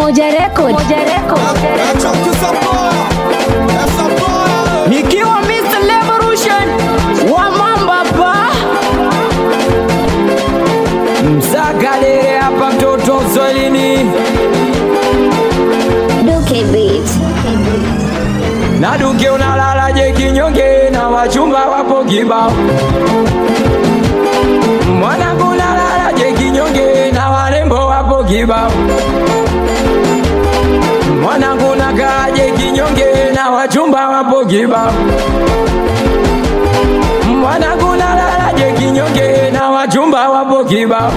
Umoja Record. Umoja Record. nikiwa Mr. Revolution wa mamba pa msakalele hapa mtoto Swahilini Duke Beat. na duke unalala je kinyonge na wachumba wapo kibao mwanangu unalala je kinyonge na warembo wapo kibao mwanangu nakaa je kinyonge na wachumba wapo kibao mwanangu nalala je kinyonge na wachumba wapo kibao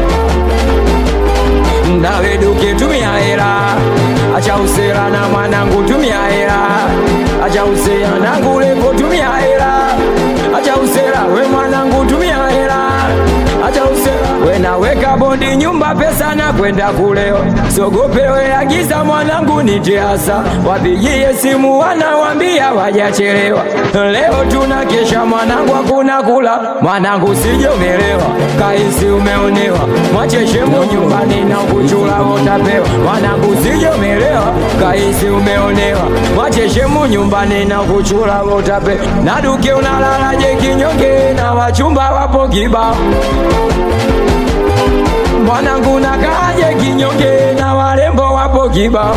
nawe duke tumia hela acha usera na mwanangu tumia hela acha usera nangu lepo tumia hela acha usera we mwanangu tumia hela acha usera we naweka bondi nyumba pesa na kwenda kulewa sogopewe agiza mwanangu nitiasa wapigie simu wanawambia wajachelewa leo tuna kesha mwanangu hakuna kula mwanangu sijomelewa kaisi umeonewa mwacheshemu nyumbani na kuchula utapewa mwanangu sijomelewa kaisi umeonewa mwacheshemu nyumbani na kuchula utapewa na duke unalala je kinyonge na wachumba wapo kibao mwanangu nakaje kinyonge na warembo wapo kibao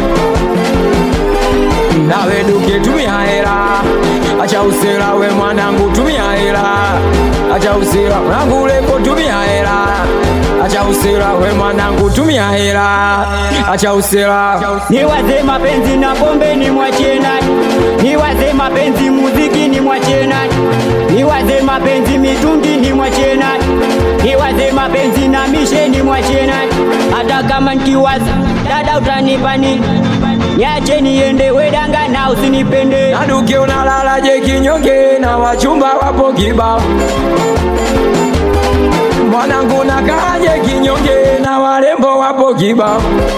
nawe duke tumia hela acha usela we mwanangu tumia hela acha usela mwanangu lepo tumia hela acha usela we mwanangu tumia hela acha usela niwaze mapenzi na pombe ni mwachie nani niwaze mapenzi muziki ni mwachie nani niwaze mapenzi mitungi ni mwachie nani niwaze mapenzi na mishe ni mwachie nani hata kama nkiwaza dada utanipa nini niache niende wedanga na usinipende na duke unalala je kinyonge na wachumba wapo kibao mwanangu nakaje kinyonge na warembo wapo kibao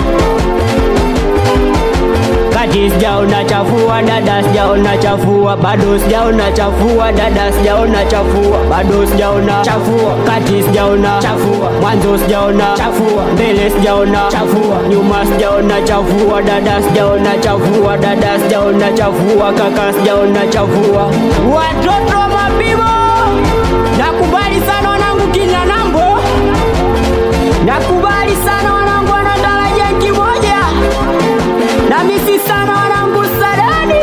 kati sijaona chafua dada sijaona chafua bado sijaona chafua dada sijaona chafua bado sijaona chafua kati sijaona chafua mwanzo sijaona chafua mbele sijaona chafua nyuma sijaona chafua dada sijaona chafua dada sijaona chafua kaka sijaona chafua watoto wa mabibo nakubali sana wanangu kina nambo nakubali sana wanangu wanadaraja kimoja na misi sana wanangu sadani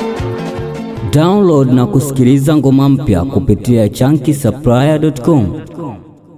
Download na kusikiliza ngoma mpya kupitia chunky supplier.com.